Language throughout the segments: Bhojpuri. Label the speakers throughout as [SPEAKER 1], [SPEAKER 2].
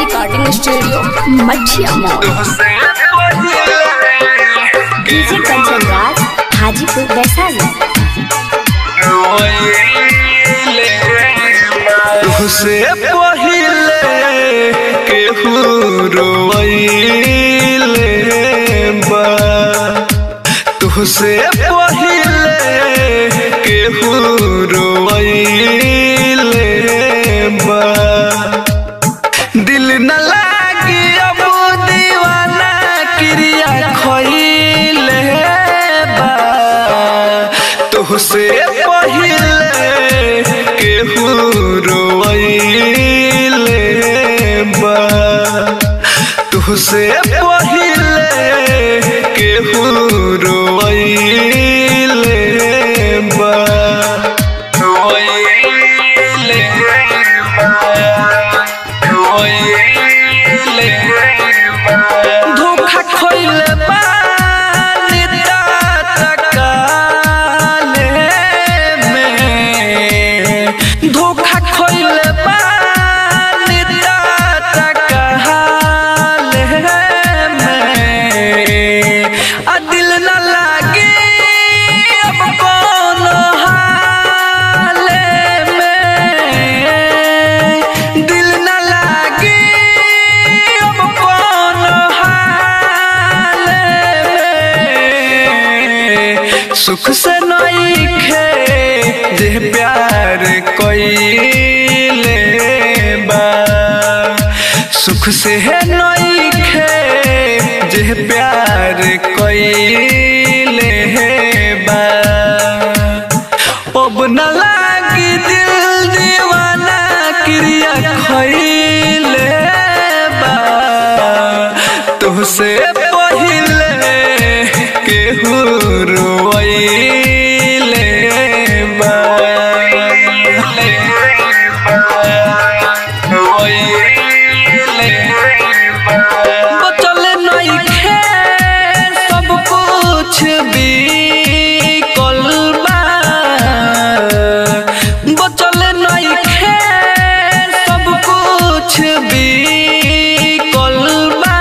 [SPEAKER 1] recording studio Mathia mall DJ Kanchan Raj Hajipur Vaishali
[SPEAKER 2] तुहसे पहिले केहू रोइले बा तुहसे पहिले केहू रोइले बा दिल न लागी अब दीवाना क्रिया खइले बा तुहसे पहिले केहू रोइले बा तुहसे पहिले केहू रोइले बा रोइले धोखा खोइले बानी तकाले में धोखा खोइले बानी तकाले में आ दिल न लागे अब कोनो हाले में दिल न लागे अब कोनो हाले में सुख से नइखे जे प्यार कइले बा सुख से है नइखे जे प्यार कइले बा अब न लागी दिल दीवाना क्रिया खइले बा तुहसे पहिले केहू रोइले बा बचल नइखे सब कुछ बिकल बा बचल नइखे सब कुछ बिकल बा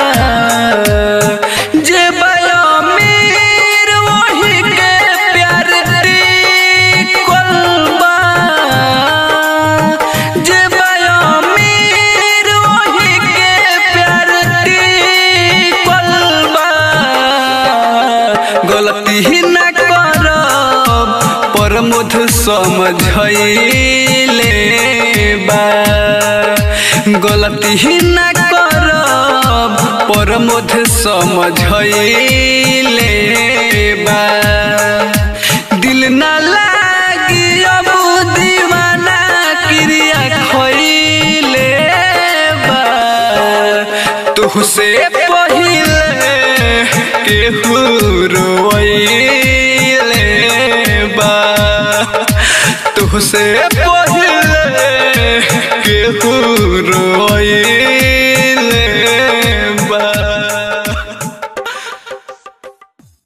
[SPEAKER 2] जे बयामीर वही के प्यार टिकल बा जे बयामीर वही के प्यार टिकल बा गलती ही न करब पर मुझ समझैले बा गलती ही न करब पर मुझ समझैले बा दिल न लागी अब दीवाना क्रिया खइले बा तुहसे पहिले केहू रोइले बा तुहसे पहिले केहू रोइले